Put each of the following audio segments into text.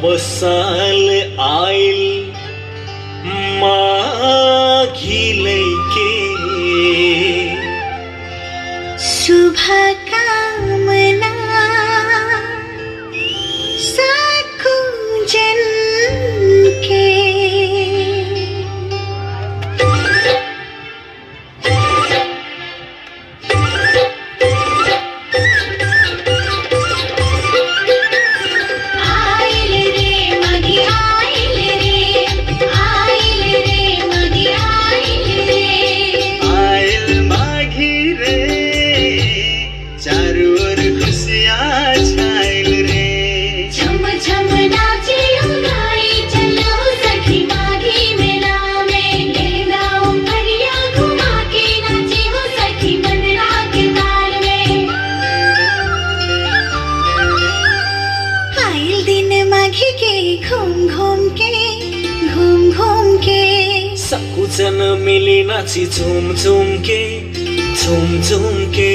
अब साल आइल माघी लैके शुभकामना साखु जन के आइल रे मगी आइल रे आइल रे मगी आइल रे आइल माघी रे चारू ओर खुशियाँ छाइल रे झम झम नाचे उगाई चलो सखी माघी मेला में लेना उमरिया घुमा के नाचे हो सखी बंदरा के ताल में आइल दिन माघी के घूम घूम के घूम घूम के सकुचन मिली नाची झुम झुम के झुम झुम के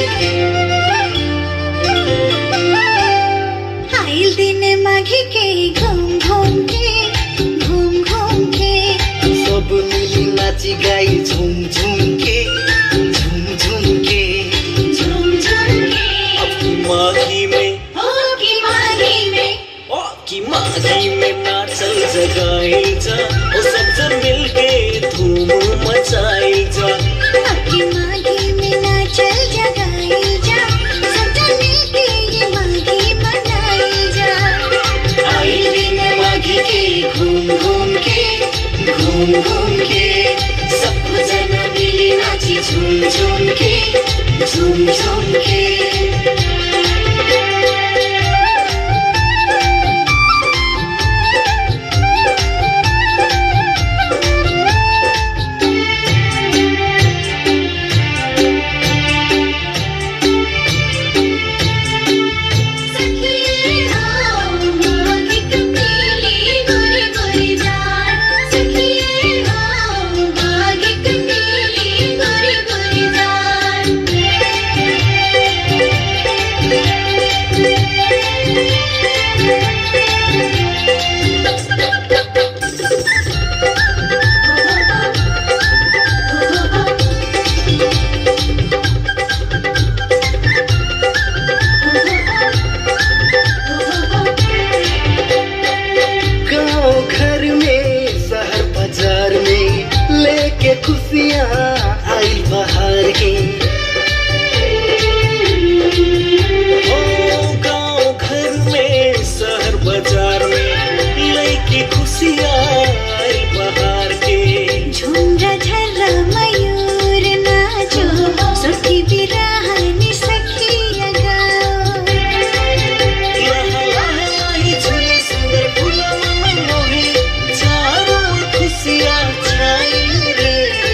आइल दिन माघी के घूम घूम के घूम घूम के सब मिली नाची गाई झुम झुम के झुम झुम के झूम झूम के अब की माघी में हो की माघी में ओ की माघी में नाचल जगाइल जा ओ सब जन मिलके धूम मचाइल जा आपकी माघी में नाचल जगाई जा सब जन मिलके ये माघी मनाई जा आइल दिन माघी के घूम घूम के घूम घूम के सब जन मिली नाची झूम झूम के झूम झूम के सखी हो माघी कपीली गोरी गोरी जान सखी हो माघी कपीली गोरी गोरी गाँव घर में शहर बाजार में लेके खुशियाँ आई बाहर के ओ गाँव घर में शहर बाजार में लेके खुशियाँ आई बाहर के झुमरा झर्रा मयूर नाचो सखी बिरहानी सखिया गाओ लहा लहा ही झूले सुंदर फूलों में मोहे चारों ओर खुशियाँ छाई रे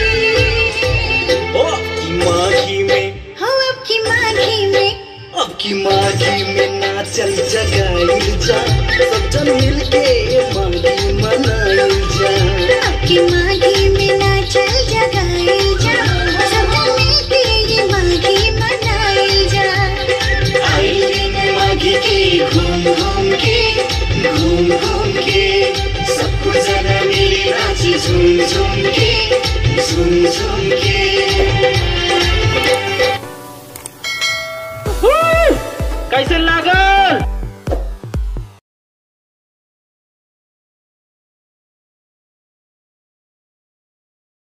ओ की माघी में हो अब की माघी में अब की माघी में नाचल जगाइल जा सब जन मिलके माघी मनाइल जा अब की माघी में नाचल जगाई जा सब जन मिलके ये माघी मनाई जा आइल दिन माघी के घूम घूम के घूम घूम के सबको जना मिली नाची झूम झूम के झूम झूम के कैसे लागल